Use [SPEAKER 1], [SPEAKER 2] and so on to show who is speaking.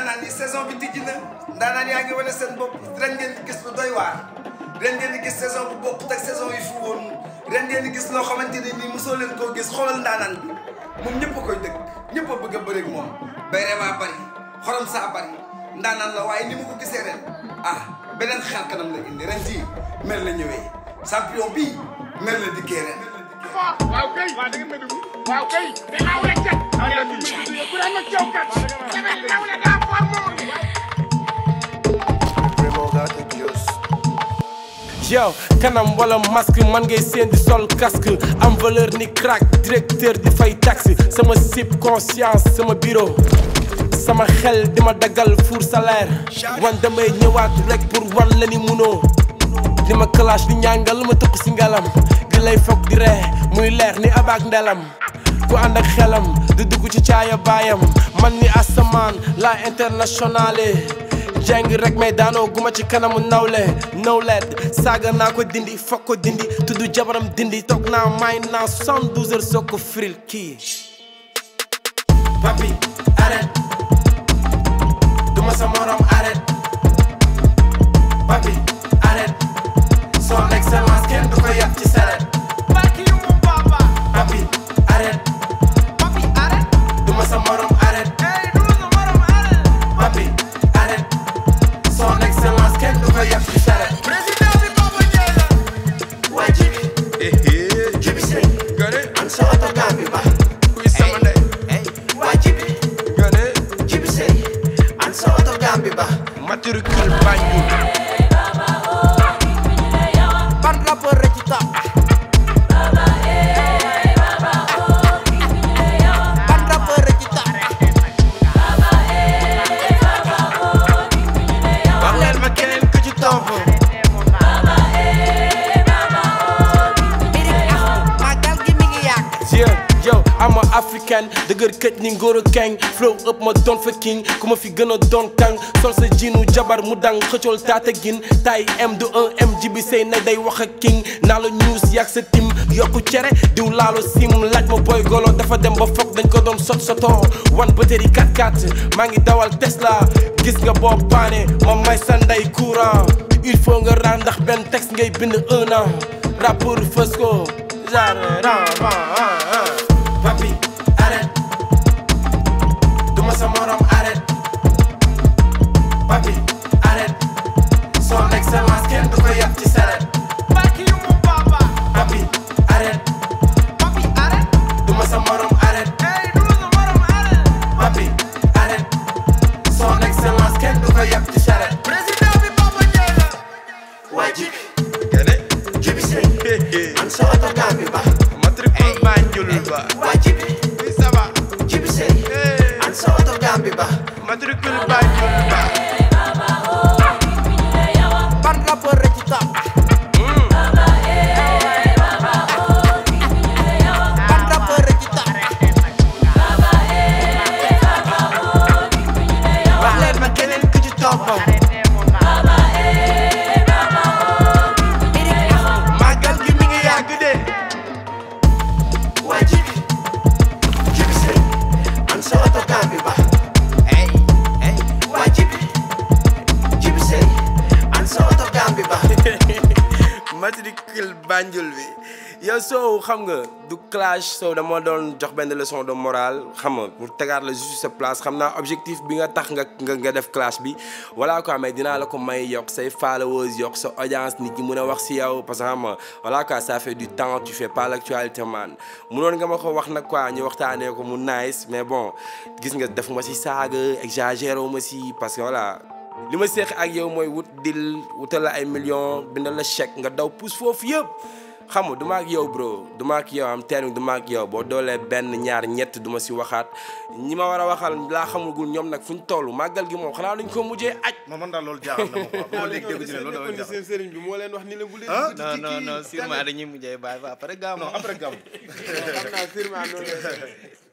[SPEAKER 1] ndaanaan yi saison bi tijji na ndaanaan yaa ngi wane seen bopp ren ngeen di gis lu doy waar ren ngeen di gis saison bu bokkut ak saison yi fu woon ren ngeen di gis loo xamante ne nii mosoo leen koo gis xoolal ndaanaan bi moom ñëpp a koy dëkk ñëpp a bëgg a bëreeg moom bayre baa bari xorom saa bari ndaanaan la waaye ni mu ko gisee ren ah beneen xel kanam la indi ren jii mer la ñëwee champion bii mer la dikkee ren
[SPEAKER 2] waaw kay waaw da ngeen may dugg waaw kay te aw la cat aw la dugg bu daan ma caw kat damay daw la daa for moom
[SPEAKER 3] yow kanam wala masque man ngay seen di sol casque am valeur ni crack directeur di fay taxi sama sip conscience sama bureau sama xel di ma daggal four salaire wan damay ñëwaat rek pour wan la ni munoo di ma clash di ñàngal ma tëq si ngalam di lay foog di ree muy leer ni abaak ndelam ku ànd ak xelam di dugg ci caaya baayam man ni asamaan la internationale jeng rek may daanoo guma ci kanamu nawle nawlet saaga naa ko dindi fokk ko dindi tudd jabaram dindi toog naa may naa 72 heures soo ko firil kii papi arrête duma sa morom arrête papi arrête son excellence kenn du ko yàq ci saret papi arrête duma sa morom arrête papi arrête son excellence kenn du ko yàq ci saret
[SPEAKER 4] waa jibi jibi sëy an sa oto gambi ba
[SPEAKER 3] kuy sama ndey
[SPEAKER 4] waa jibi
[SPEAKER 3] nga ne
[SPEAKER 4] jibi sëy an sa oto gambi ba
[SPEAKER 3] matricule Banjul
[SPEAKER 4] ban rappeur la ci top ban rappeur la ci top
[SPEAKER 3] wax leen ma keneen ku ci topp
[SPEAKER 4] magal gi mi ngi yàgg
[SPEAKER 3] Yeah, yo, I'm a African dëgër këj ni ngóor keng flow up ma doon fa king ku ma fi gën a doon kang sol sa jiinu jabar mu dang xëccool taata gin tay M du 1 M jibi sey na day wax ak king naa la news yàgg sa tim yokku cere diw laalo sim laaj ma boy golo dafa dem ba foog dañ ko doon sot soto wan batterie 4x4 maa ngi dawal Tesla gis nga boo paane ma may sa ndey courant il faut nga ran ndax benn texte ngay bind un an rappeur fës ko genre papi arrête duma sa morom arrête papi arrête son excellence kenn du ko yàq ci saret papi arrête duma sa morom arrête papi arrête son excellence kenn du ko yàq ci saret
[SPEAKER 4] waa jibi jibi sëy an sa oto gambi ba
[SPEAKER 3] matricule Banjul ba
[SPEAKER 4] waa jibi
[SPEAKER 3] ça va
[SPEAKER 4] jibi sëy an sa oto gambi ba
[SPEAKER 3] matricule Banjul ba
[SPEAKER 4] ban rappeur la ci top ban rappeur la ci top
[SPEAKER 3] wax leen ma keneen ku ci topp màggal gi mi ngi yàgg de
[SPEAKER 4] waa jibi jibi sëy an sa oto gambi ba waa jibi jibi sëy an sa oto gambi ba
[SPEAKER 3] matricule Banjul bi yow soow xam nga du clash soow dama doon jox benn leçon de morale xam nga pour tegaat la juste sa place xam naa objectif bi nga tax nga nga nga def clash bi voilà quoi mais dinaa la ko may yokk say followers yokk sa audience nit ñi mën a wax si yow parce que xam nga voilà quoi ça fait du temps tu fais pas l'actualité man munoon nga ma ko wax nag quoi ñu waxtaanee ko mu nice mais bon gis nga def ma si saaga exagéré wu ma si parce que voilà li ma seex ak yow mooy wut dil wutal la ay millions bindal la chèque nga daw pousse foofu yëpp xam nga du ma ak yow bro du ma ak yow am teen du ma ak yow boo doolee benn ñaar ñett du ma si waxaat ñi ma war a waxal laa xamagul ñoom nag fu ñu toll màggal gi moom xanaa dañ ko mujjee aj
[SPEAKER 5] non man daal loolu jaaxal na ma quoi ba ma léegi dégg ci ne loolu dafa jaaxal
[SPEAKER 3] seen sëriñ bi moo leen wax ni la bu leen
[SPEAKER 5] ah
[SPEAKER 6] non non non sûrement dañuy mujjee bàyyi ba après gàmmu
[SPEAKER 5] non après gàmm
[SPEAKER 3] xam naa sûrement noonu